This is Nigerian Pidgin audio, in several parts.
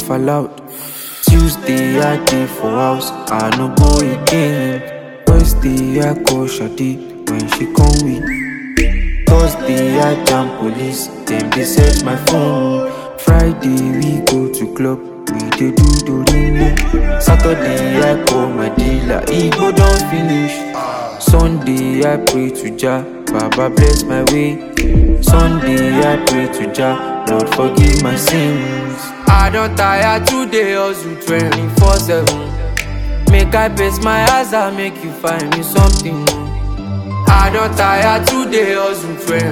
fall out. Tuesday I dey for house, I no go again. Wednesday I call Shade when she come with. Thursday I jam police, dem dey search my phone. Friday we go to club, we dey do dorime. Saturday I call my dealer, e go don finish. Sunday I pray to Jah, Baba bless my way. Sunday I pray to Jah, Lord forgive my sins. I don tire today hustle 24/7. Make I pace my eyes and make you find me something. I don tire today hustle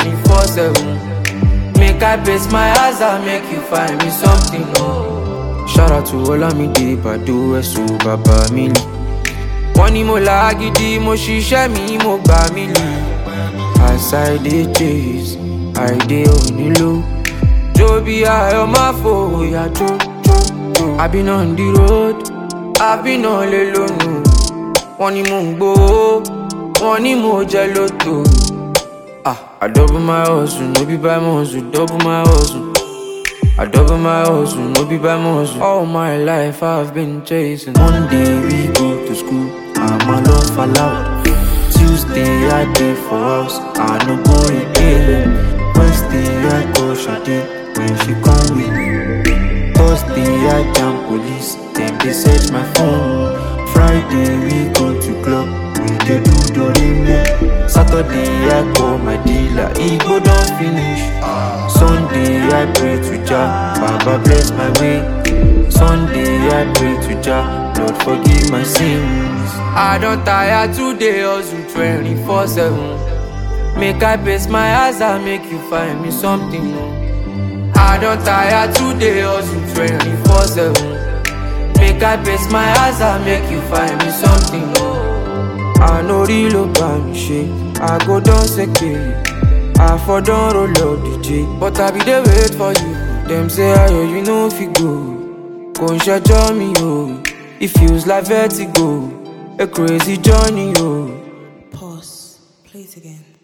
24/7. Make I pace my eyes and make you find me something. Shout out to Olamide Bado Ẹ̀sùn bàbá mi lì. Wọ́n ní mo là á gidi, mo ṣiṣẹ́ mi, mo gbà mí lì. As I dey chase, I dey onílò. Jó bí ayọ̀ máa fòyà jó jó jó. I been on the road, I been on lè lónìí. Wọ́n ní mò ń gbowó, wọ́n ní mo jẹ lóto. Ah, I double my hustle, no be by muscle, double my hustle. I double my hustle, no be by muscle. All my life I've been chasing. Monday we go to school, I'm alone fall out. Tuesday I dey for house, I no go again. Wednesday I call Shade when she come with. Thursday I jam police, dem dey search my phone. Friday we go to club, we dey do dorime. Saturday I call my dealer, e go don finish. Sunday I pray to Jah, Baba bless my way. Sunday I pray to Jah, Lord forgive my sins. I don tire today hustle 24/7. Make I pace my eyes and make you find me something. I don tire today hustle 24/7. Make I pace my eyes and make you find me something. I no real about me shit, I go down secure. I for don roll up DJ But I be dey wait for you Dem say ayo you no fit go Kò ń ṣẹjọ́ mi o It feels like vertigo A crazy journey o. Pause. Play it again.